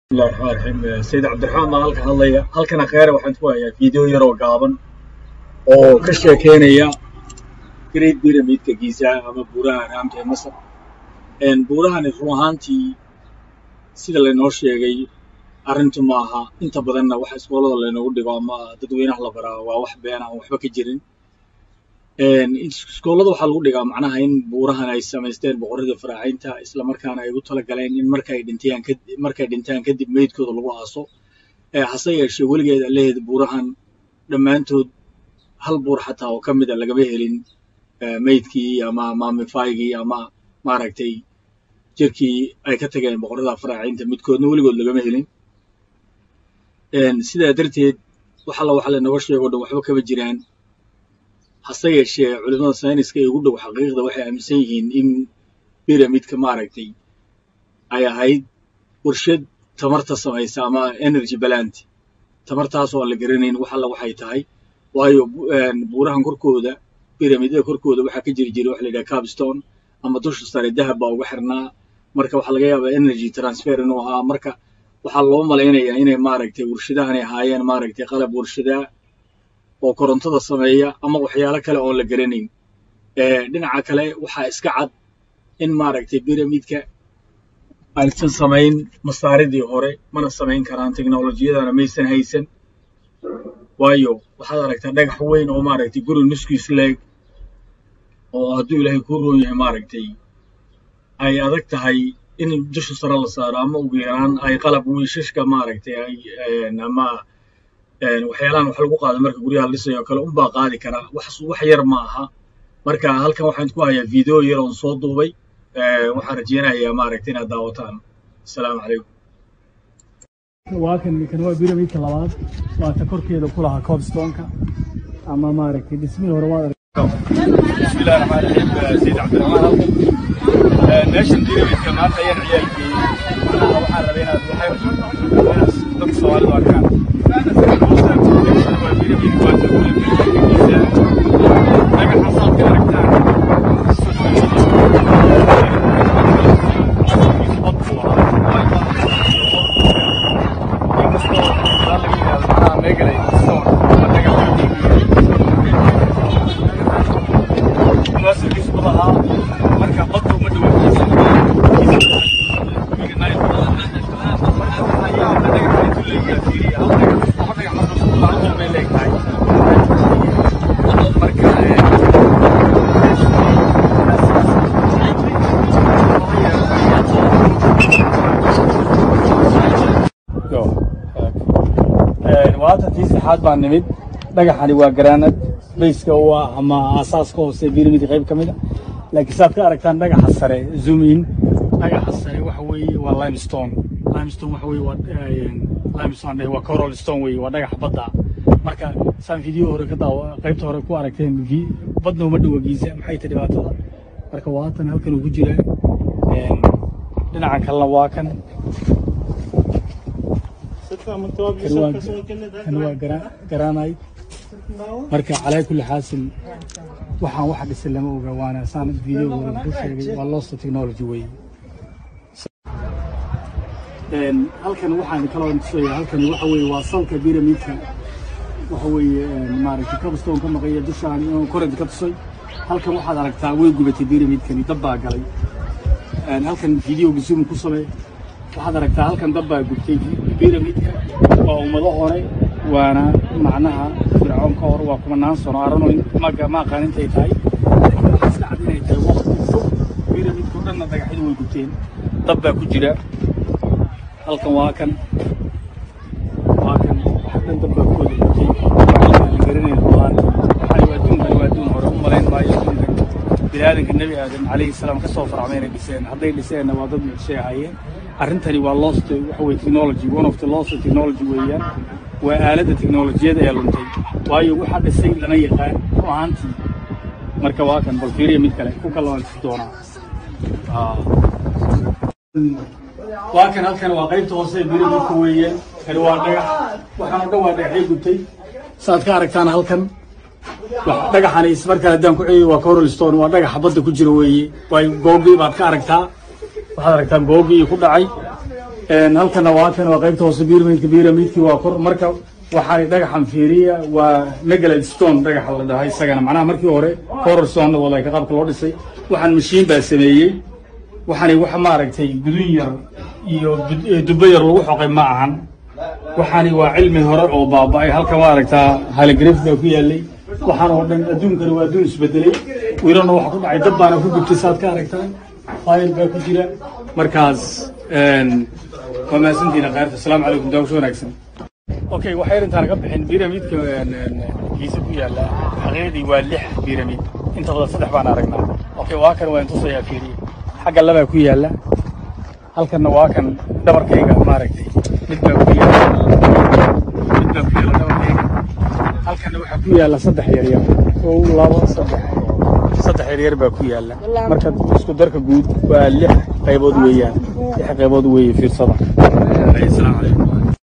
bismillahi raxmaan raxiim sayid cabdiraxmaan baan halka hadlaya halkana kheere waxaan ku hayaa video yaroo gaaban oo ka sheekeynaya great pyramidka giza ama buuraha raamta ee masar buurahani run ahaantii sida laynoo sheegay arrintu maaha inta badanna waxa iskoolada laynoogu dhigo ama dadweynaha la baraa waa wax been aan waxba ka jirin iskoolada waxaa lagu dhigaa macnaha in buurahan ay samaysteen boqorradii faraaciinta isla markaana ay ugu talagaleen in markay dhintaan markay dhintaan kadib meydkooda lagu aaso hase yeeshee weligeed aleheed buurahan dhammaantood hal buur xataa oo ka mida lagama helin meydkii ama maamifaygii ama maaragtay jirkii ay ka tageen boqorrada faraaciinta midkoodna weligood lagama helin sidaa darteed wax alla waxa laynooga sheego dhan waxba kama jiraan hase yeeshee culimada sayniska ee ugu dhow xaqiiqda waxay aaminsan yihiin in biramidka maaragtay ay ahayd warshad tamarta samaysa ama energy balant tamartaasoo aan la garanayn wax alla waxay tahay waayo buurahan korkooda biramidada korkooda waxaa ka jiri jiray waxa la yidhaha capstone ama dusha sare dahab baa uga xirnaa marka waxaa laga yaabaa energy transfer inuu ahaa marka waxaa loo malaynayaa inay maaragtay warshadahanay ahaayeen maaragtay qalab warshadaa oo korontada sameeya ama waxyaalo kale oon la garanayn dhinaca kale waxaa iska cad in maaragtay biramidka aysan samayn masaaridii hore mana samayn karaan teknolojiyadana maysan haysan waayo waxaad aragtaa dhagax weyn oo maaragtay guri nuskiis leeg oo hadduu ilaahay kuu roon yahay maaragtay ay adag tahay in dusha sare la saaro ama ugu yaraan ay qalab wiishashka maaragtay ay ama waxyaalahan wax lagu qaado marka guryaha la dhisayo o kale unbaa qaadi karaa wax wax yar ma aha marka halkan waxaan ku hayaa video yar oon soo duubay waxaan rajeynayaa maaragtay inaad daawataan asalaamu calaykum waa kan kan waa biramidka labaad waa ta korkeeda ku lahaa cobstonka ama maaragtay dhismihii hore waad bismillahi raxmaan raxiim sayid cabdiraxmaan halkan meeshan biramidka maanta ayaan ciyaalkeeyey macnaha waxaan rabay inaad waxay dadka soomaalida arkaan marka baddu ma waata tii saxaad baa nimid dhagaxani waa garaanad bayska u ah ama aasaaska hoose biramidka qayb ka mid a laakiin saad ka aragtaan dhagaxa sare zoom in dhagaxa sare waxa weeye waa limestone limestone waxa weeye waa limestone dheh waa coral stone weeye waa dhagaxa badda marka saan video hore ka daawa qaybta hore ku aragteen badna uma dhowa giisa maxay tahay dhibaatada marka waatan halkan uu ku jiraa dhinaca kalena waa kan kan waa garaanayt marka calaa kulli xaasil waxaan waxa dhisan lama oga waana saan video hore ku sheegay waa lost technology weeye halkan waxaan kaloo tusaya halkan waxa weeye waa salka biramidka waxa weeye maaragtay cobstone ka maqaya dushaan inuu korent ka tusay halkan waxaad aragtaa way gubatay biramidkani dab baa galay halkan videoga zoom ku samee waxaad aragtaa halkan dab baa gubtay biramidka waa ummado hore waana macnaha fircoon ka hor waa kumanaan sano arano maga ma aqaan intay tahay waxaa iska cad inay tahay waqti fog biramidka o dhanna dhagaxyadu way gubteen dab baa ku jira halkan waa kan waa kan wax dhan dab baa ku wada gubtay waxaan garanayn doonaan waxaan waa adduunkan waa adduun hore u malayn maayo adduunkan biniaadanka nebi aadam calayhi salaam ka soo farcmay inay dhiseen hadday dhiseenna waa dad mucjisay ahaayeen arrintani waa lost waxa weye technology one of the lost technology weeyaan waa aaladda teknolojiyada ee luntay waayo waxaa dhisay lama yaqaan ru ahaantii marka waa kan bal fiiriya mid kale ku kala si doonaa waa kan halkan waa qaybta hoose ee biramidka weeyaan kani waa dhagax waxaan o dhan waa dhagaxyo gubtay saad ka aragtaan halkan dhagaxani ismarkaan haddaan ku celiyo waa coral stone waa dhagaxa badda ku jira weeye waayo googii baad ka aragtaa waxaad aragtaan googii ku dhacay halkana waa kan waa qaybta hoose pyramidka pyramidki waa kor marka waxaa dhagaxan fiiriya waa megalad stone dhagaxa la dhahay isagana macnaha markii hore horror stone wadayka qaabka loo dhisay waxaan mashiin baa sameeyey waxaani wax maaragtay gudun yar iyo dubbo yar lagu xoqay ma ahan waxaani waa cilmi hore oo baaba'ay halka maaragtaa haligraf baa ku yaalay waxaan oo dhan adduunkani waa adduun isbedelay wiilana waxa ku dhacay dad baana ku gubtay saad ka aragtaan fayl baa ku jira markaas waa mahadsantiina khayrta asalaamu calaykum daawasho wanaagsan okay waxay intaan ka bixin pyramidka giisa ku yaala xaqiiqdii waa lix pyramid inta badan saddex baan aragnaa okay waa kan waa intusayaa fiiriye xagga labaa ku yaala halkanna waa kan dhabarkayga maaragtay mid baa ku yaala mid baa ku yaala dhabarkayga halkanna waxaa ku yaala saddex yaryar kow labo saddex saddex yaryar baa ku yaala marka isku darka guud waa lix qaybood weeyaan lix qaybood weeye fiirsada asalaamu calaykum